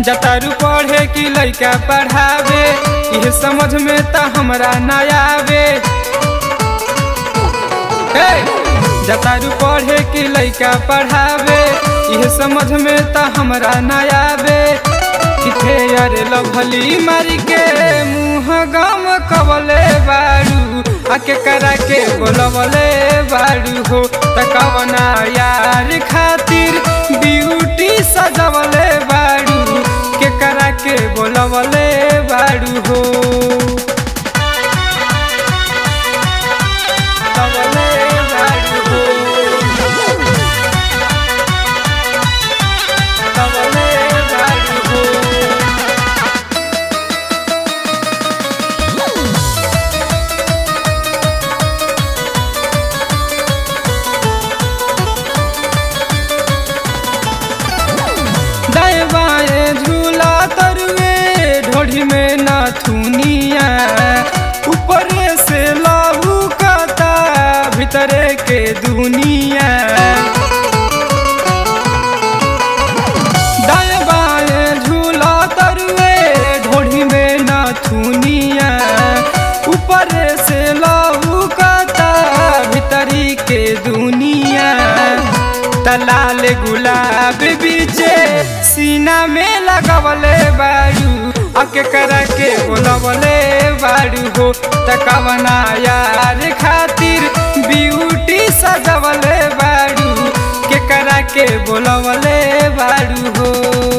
जतारू पढ़े कि लइका पढ़ावे इहे समझ में त हमरा ना आवे हे! जतारू पढ़े कि लइका पढ़ावे इहे समझ में त हमरा ना आवे किथे अरे लभली मारी के मुँह गम कवले बारू आके करा के बोलवले बारू हो तकवना यार खातिर ब्यूटी सजवले बारू के करा के बोलवले बारू हो बोलवले बारू हो बोलवले बारू हो दाएं बाएं झूला तरुए ढोढ़ी में नाथुनिया ऊपरे से लाहू काता भीतरे के दुनिया दाएं बाएं झूला तरुए ढोढ़ी में नाथुनिया ऊपरे से लाहू काता भीतरी के दुनिया तलाल गुलाब बीचे सीना में लगवले बारू अके करा के बोलवले बारू हो तकवना यार खातिर ब्यूटी सजवले बारू के करा के बोलवले बारू हो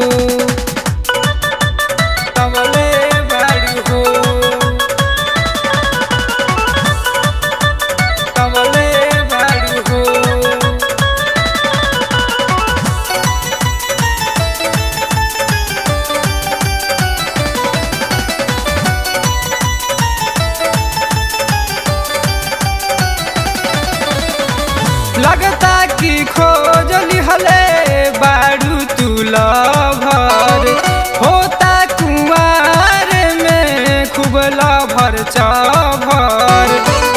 बोलवले बारू हो बोलवले बारू हो लगता कि खोज लिहले बारू तू लभर होता कुमार में खूब लभर चभर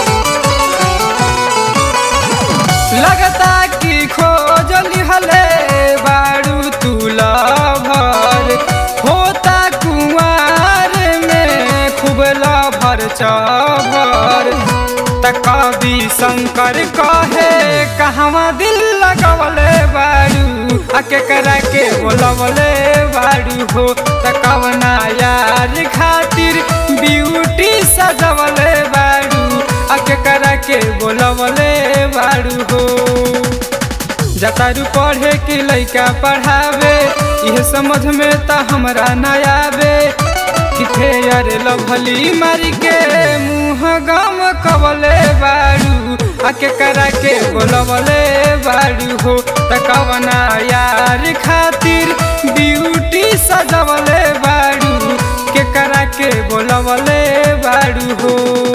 लगता कि खोज लिहले बारू तू लभर होता कुमार में खूब लभर चभर त कवि शंकर कहे कहवा दिल लगवले बारू आके करा के बोलवले बारू हो त कवना यार खातिर ब्यूटी सजवले बारू आके करा के बोलवले बारू हो जतारू पढ़े कि लइका पढ़ावे इहे समझ में त हमरा ना आवे किथे अरे लभली मारी के मुँह गम कवले बारू आके करा के बोलवले बारू हो तकवना यार खातिर ब्यूटी सजवले बारू के करा के बोलवले बारू हो